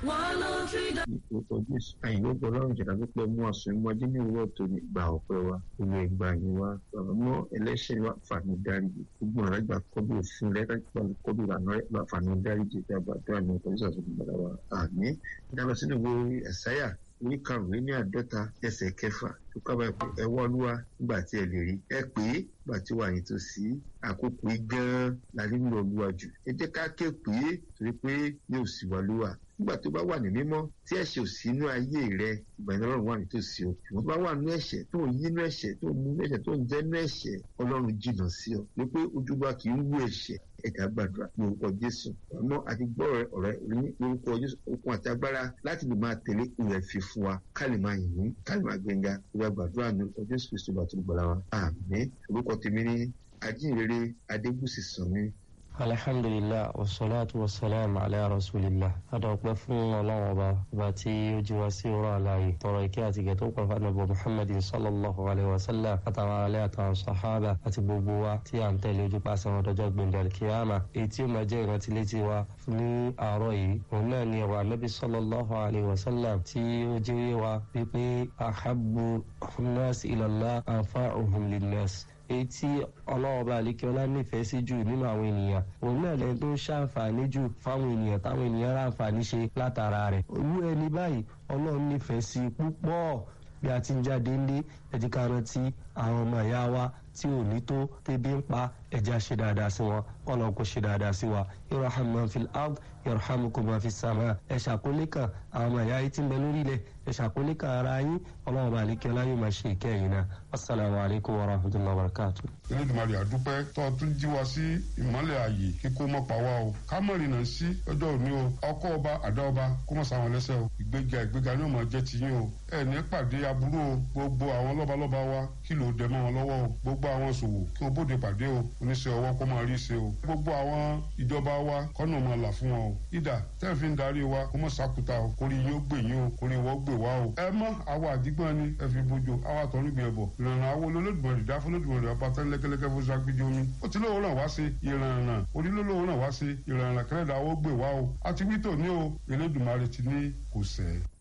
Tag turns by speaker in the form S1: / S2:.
S1: one oh three dot
S2: orúkọ jésù àyìnbó ọlọ́run ìjọba pípẹ́ mú ọ̀sùn ìmọ̀dé ní ìwúrọ̀ tó ní gba ọ̀pẹ wa olú ẹgbà yín wa bàbá mọ́ ẹlẹ́ṣẹ̀ wa fàánù dáríjì gbogbo ọ̀rọ̀ àgbà kọ́bí òfin rẹ̀ lágbà kọ́bí ìlànà rẹ̀ bá fàánù dáríjì tí a bá tó àmì ọkọ̀ jésù àti ìgbàlá wa àmì ìdáná sínú ìwé ẹ̀sáyà orí karùnún ní àádọ́ta ẹsẹ̀ kẹfà tó kábàá pé ẹ wá olúwa nígbà tí ẹ lè rí ẹ pé nígbà tí wà yín tó sí àkókò yìí gan-an la nílò olúwa jù ẹ jẹ́ ká ké pé torí pé yóò sì wá olúwa nígbà tó bá wà ní mímọ́ tí ẹ̀ṣẹ̀ ò sí inú ayé rẹ ìgbà yẹn ọlọ́run wà nítòsí o ìwọ́n tó bá wà nínú ẹ̀ṣẹ̀ tó ń yí inú ẹ̀ṣẹ̀ tó ń mú inú ẹ̀ṣẹ̀ tó ń jẹ́ inú ẹ̀ṣẹ̀ ọlọ́run jìnnà sí ọ wípé ojúbà kì í wú ẹ̀ṣẹ̀ ẹ̀dá gbàdúrà ní orúkọ jésù àmọ́ àti gbọ́ ọ̀rẹ́ ọ̀rẹ́ ní orúkọ jésù okun àti agbára láti lè máa tẹ̀lé ìrẹ̀ fi fún wa ká lè máa yìn ká lè máa gbẹ̀ngà ìwà gbàdúrà ní orúkọ jésù kristu bàtú gbọ́dọ̀ wa àmín orúkọ tèmi ní ajínrere adégúsì sànmi
S3: alhamdulilah wasalaatu wasalaam ala rasulillah adọ̀pẹ́ fún ọlọ́run ọba ọba tí ó jí wá sí ọ̀rọ̀ àlàyé tọrọ ìkẹ́ àti ìgẹ̀ tó pọ̀ fún ànábì muhammadin sallallahu alayhi wa sallam àtàwọn alẹ́ àtàwọn sahaba àti gbogbo wa tí à ń tẹ̀lé ojú pàṣẹ wọn dọjọ́ gbẹ̀ndẹ̀ alkiyama èyí tí ó máa jẹ́ ìrántí létí wa ní àárọ̀ yìí òun náà ni ọ̀rọ̀ ànábì sallallahu alayhi wa sallam tí ó jẹ́ wa wípé ahabbu nas ilallah anfa'uhum linnas èyí tí ọlọ́ọ̀bá àlékẹ́ọ́lá nífẹ̀ẹ́ sí jù nínú àwọn ènìyàn òun náà lẹ́yìn tó ń ṣàǹfààní jù fáwọn ènìyàn táwọn ènìyàn ráǹfààní ṣe látara rẹ̀ olú ẹni báyìí ọlọ́run nífẹ̀ẹ́ sí púpọ̀ bí a ti ń jáde ńlé ẹ̀jẹ̀ ká rántí àwọn ọmọ ìyá wa tí ò ní tó tẹ́bí ń pa ẹ̀jẹ̀ ṣe dáadáa sí wọn ọlọ́run kò ṣe dáadáa sí wa irham man fil ard yarhamukum man fis sama ẹ̀ ṣàkólé kan àwọn ọmọ ìyá yìí ti ń bẹ lórí ilẹ̀ ẹ̀ ṣàkólé kan ara yín ọlọ́run bá àlékẹ́ ọlá yóò máa ṣe ìkẹyìn náà assalamu alaikum wa rahmatullahi wa barakatuh.
S4: elédùnmarè àdúpẹ́ tó tún jí wa sí ìmọ́lẹ̀ ààyè kíkó mọ́ pa wá o ká mọ̀ rìnnà sí ọjọ́ òní o ọkọ ọba àdá ọba kó mọ̀ sáwọn lẹ́sẹ̀ o ìgbéga ìgbéga ní ọmọ jẹ́ tiyín o ẹ ní pàdé aburú o gbogbo àwọn lọ́balọ́ba wa kí ló dẹ mọ́ wọn lọ́wọ́ o gbogbo àwọn ṣòwò kí o bóde pàdé o oníṣẹ́ ọwọ́ kó máa rí ṣe o gbogbo àwọn ìjọba wa kọ́nà máa là fún wọn o ìdá tẹ́ẹ̀ fi ń darí wa kó mọ̀ sákúta o kórè yín ó gbè yín o kórè wọ́n gbè wá o ẹ mọ́ àwa àdìgbọ́n ni ẹ fi bójú àwa tọ̀run gbé ẹbọ ìrànà àwọn olódùmarè dá fún olódùmarè ọba tán lẹ́kẹ́lẹ́kẹ́ fún sagbídí omi ó ti lóòrùn ràn wá sí ìrànà onílólóòrùn ràn wá sí ìrànà kẹrẹ́dà ó gbè wá o àti wítò ní o olódùmarè ti ní kò sẹ́ẹ̀.